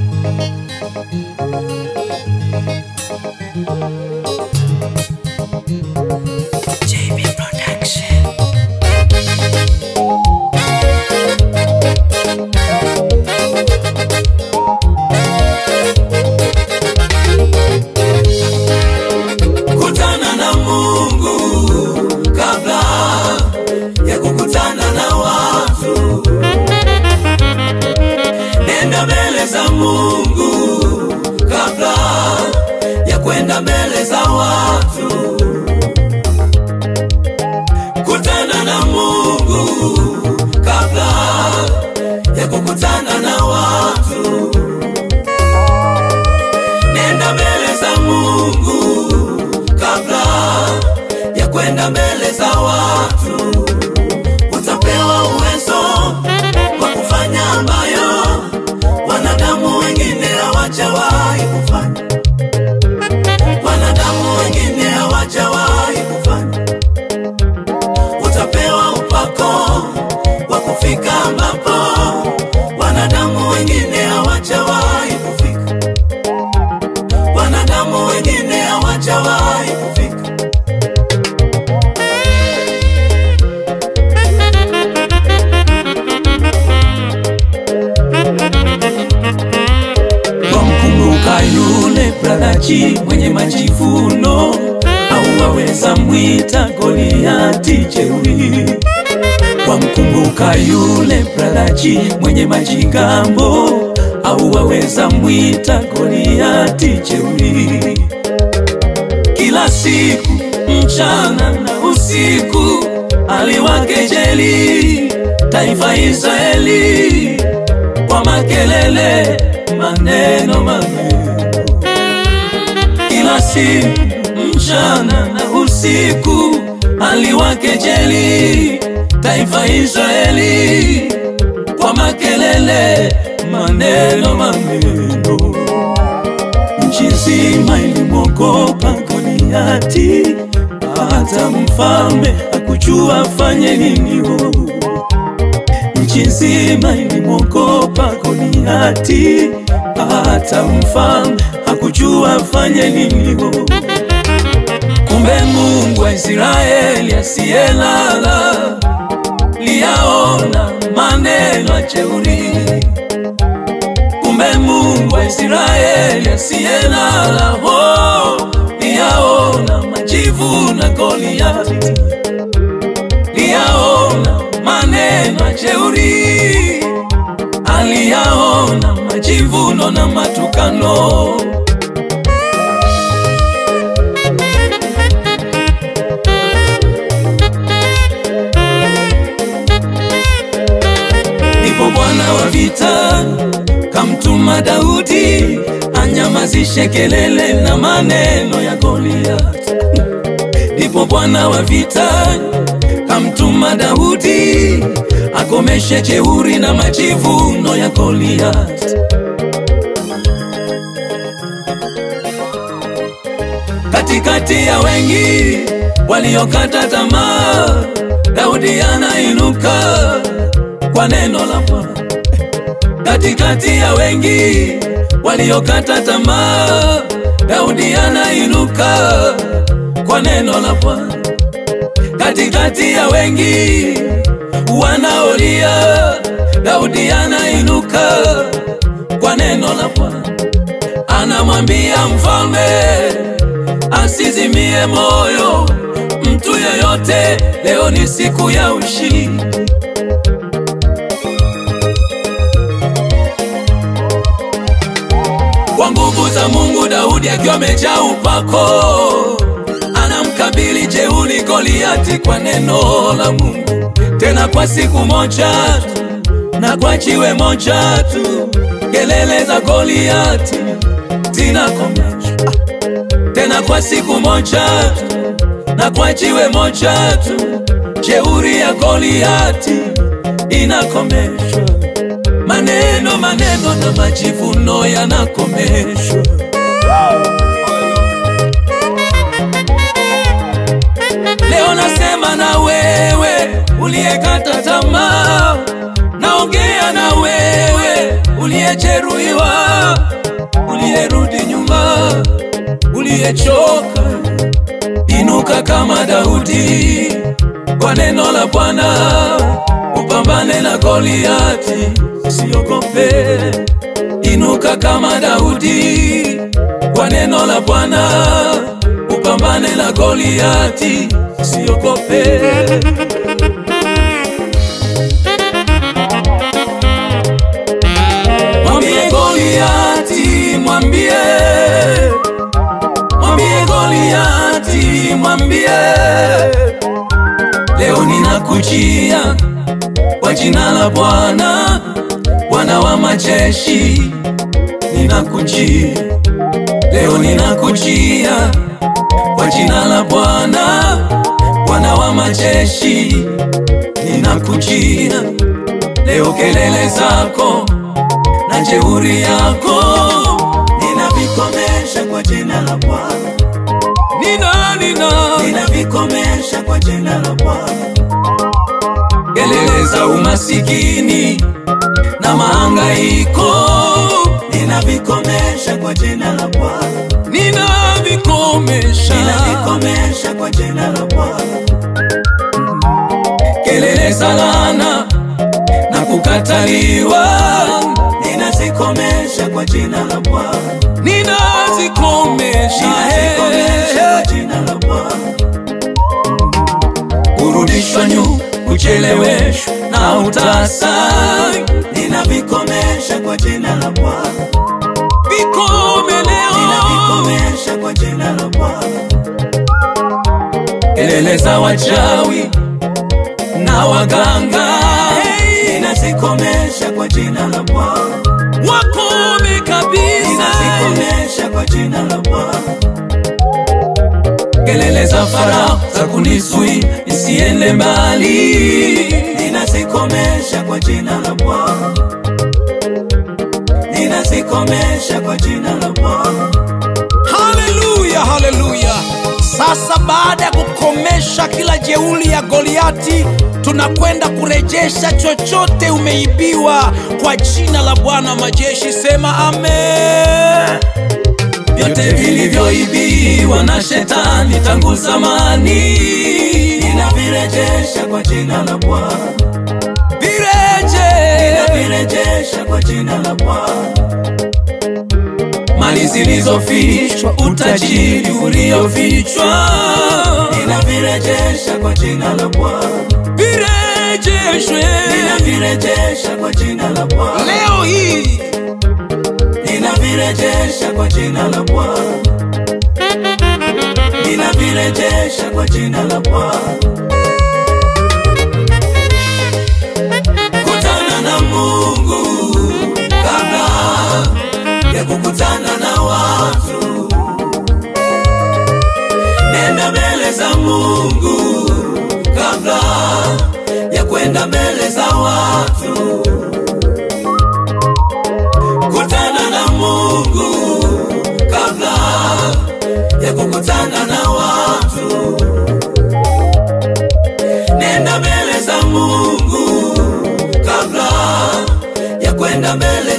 JB Production. kutana na Mungu kabla ya kukutana na watu. Nenda mbele za Mungu kabla ya kwenda mbele za watu. Kutana na Mungu kabla ya kukutana na watu. Nenda mbele za Mungu kabla ya kwenda mbele za watu. Utapewa uwezo wa kufanya ambayo wanadamu wengine hawajawahi kufanya, wanadamu wengine hawajawahi kufanya. Utapewa upako wa kufika ambapo wanadamu wengine hawajawahi kufika, wanadamu wengine hawajawahi kufika. Wamkumbuka yule bradachi mwenye majivuno, au waweza mwita Goliati jeuri. Wamkumbuka yule bradachi mwenye majigambo, au waweza mwita Goliati jeuri. Kila siku mchana na usiku aliwakejeli taifa Israeli kwa makelele, maneno maneno. Kila siku mchana na usiku aliwakejeli taifa Israeli kwa makelele, maneno maneno. Nchi nzima ilimwogopa Goliati, hata mfalme hakujua afanye nini. oh. Nchi nzima ilimwogopa Goliati, hata mfalme hakujua afanye nini. oh. Kumbe Mungu wa Israeli asiyelala liyaona maneno ya jeuri. Kumbe Mungu wa Israeli asiyelala oh, liyaona majivu na Goliati, liyaona maneno ya jeuri, aliyaona majivuno na matukano. Ndipo Bwana wa vita kamtuma Daudi anyamazishe kelele na maneno ya Goliath. Ndipo Bwana wa vita kamtuma Daudi akomeshe jeuri na majivuno ya Goliath. Katikati ya wengi waliokata tamaa, Daudi anainuka kwa neno la Bwana. Katikati ya wengi waliokata tamaa, Daudi anainuka kwa neno la Bwana. Katikati ya wengi wanaolia, Daudi anainuka kwa neno la Bwana. Anamwambia mfalme asizimie moyo mtu yeyote, leo ni siku ya ushindi. Kwa nguvu za Mungu, Daudi akiwa amejaa upako, anamkabili jeuri Goliati kwa neno la Mungu, tena kwa siku moja tu na kwa jiwe moja tu, kelele za Goliati zinakomeshwa, tena kwa siku moja tu na kwa jiwe moja tu, jeuri ya Goliati inakomeshwa maneno maneno na majivuno yanakomeshwa. Leo nasema na wewe uliyekata tamaa, naongea na wewe uliyejeruhiwa, usiyerudi nyuma, uliyechoka, inuka kama Daudi kwa neno la Bwana, upambane na Goliati, usiogope. Inuka kama Daudi kwa neno la Bwana, upambane na Goliati, usiogope. Mwambie Goliati, mwambie, mwambie Goliati, mwambie, leo ninakujia kwa jina la Bwana, Bwana wa majeshi, ninakujia leo, ninakujia kwa jina la Bwana, Bwana wa majeshi, ninakujia leo, kelele zako na jeuri yako ninavikomesha kwa jina la Bwana, nina nina ninavikomesha kwa jina la Bwana, kelele za umasikini na mahangaiko ninavikomesha kwa jina la Bwana, ninavikomesha, ninavikomesha kwa jina la Bwana, kelele za laana na kukataliwa ninazikomesha kwa jina la Bwana, ninazikomesha, ninazikomesha eh, kwa jina la Bwana, kurudishwa nyuma, kucheleweshwa na utasa, ninavikomesha kwa jina la Bwana, vikomeleo ninavikomesha kwa jina la Bwana, kelele za wachawi na waganga ninazikomesha kwa jina la Bwana, wakome kabisa, ninazikomesha kwa jina la Bwana, kelele za Farao za kunisui nisiende mbali, ninazikomesha kwa jina la Bwana, ninazikomesha kwa jina la Bwana, Haleluya, haleluya! Sasa baada ya kukomesha kila jeuli ya Goliati, tunakwenda kurejesha chochote umeibiwa kwa jina la Bwana wa majeshi. Sema amen. vyote vilivyoibiwa na shetani tangu zamani, ninavirejesha kwa jina la Bwana, vireje ninavirejesha kwa jina la Bwana, mali zilizofichwa, utajiri uliofichwa, ninavirejesha kwa jina la Bwana, virejeshwe ninavirejesha kwa jina la Bwana, Leo hii ninavirejesha kwa jina la Bwana, ninavirejesha kwa jina la Bwana. Kutana na Mungu kabla ya kukutana na watu, nenda mbele za Mungu kabla ya kwenda mbele za watu. Kutana na Mungu kabla ya kukutana na watu, nenda mbele za Mungu kabla ya kwenda mbele